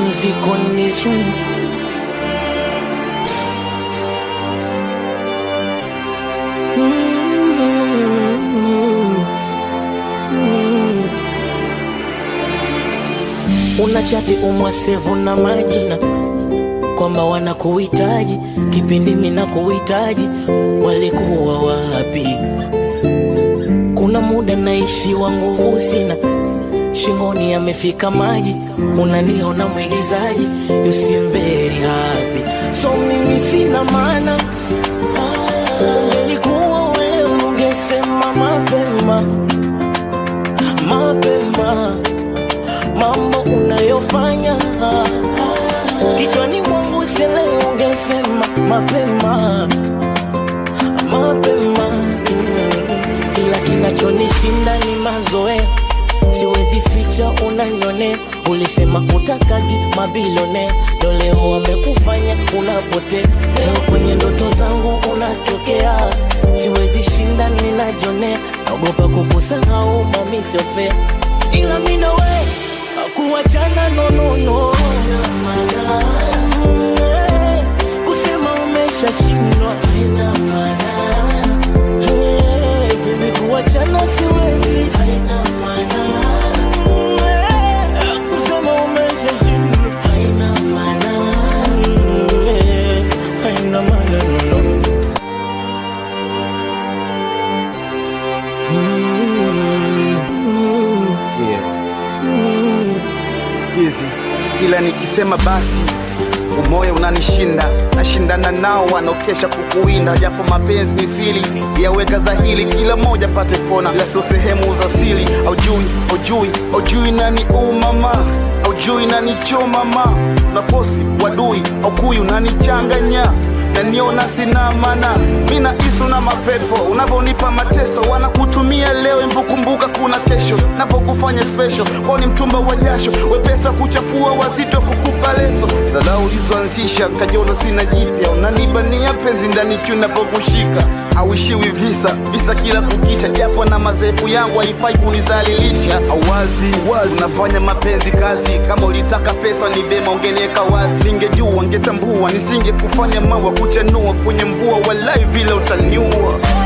pumziko ni sumu. Unachati umwasevu na majina kwamba wanakuhitaji kipindi mimi nakuhitaji, walikuwa wapi? Kuna muda naishiwa nguvu sina, shingoni yamefika maji, unaniona mwigizaji, you seem very happy, so mimi sina maana. Ungelikuwa wewe ungesema mapema mapema mambo unayofanya kichwani mwangu sele, ungesema mapema mapema, ila kinachonishinda ni mazoea, siwezi ficha, unanyonea. Ulisema utakagi mabilionea, ndo leo wamekufanya unapotea. Leo kwenye ndoto zangu unatokea, siwezi shinda, ninajonea, naogopa kukusahau, mami sio fair, ila mimi na wewe kuachana no no no Mm, eh, kusema umeshashindwa haina maana Eh, baby kuachana siwezi haina maana Mm, eh, kusema umeshashindwa haina maana Mm, eh, haina maana no no hizi ila nikisema basi umoya unanishinda nashindana nao wanaokesha kukuwinda japo mapenzi ni sili yaweka dhahili kila moja pate pona ila sio sehemu za sili aujui aujui aujui nani umama aujui nani chomama nafosi wadui aukuyu nanichanganya naniona sina mana mina isu na mapepo unavyonipa mateso wanakutumia leo imbukumbuka kuna kesho napokufanya special kwao ni mtumba wa jasho wepesa kuchafua wazito kukupa leso dharau ulizoanzisha kajiona sina jipya unanibania penzi ndani chu napokushika auishiwi visa visa kila kukicha japo na mazefu yangu haifai kunizalilisha awazi wazi unafanya mapenzi kazi kama ulitaka pesa ni vema ungeniweka wazi ningejua ngetambua nisinge kufanya mawa kuchanua kwenye mvua walai vile utaniua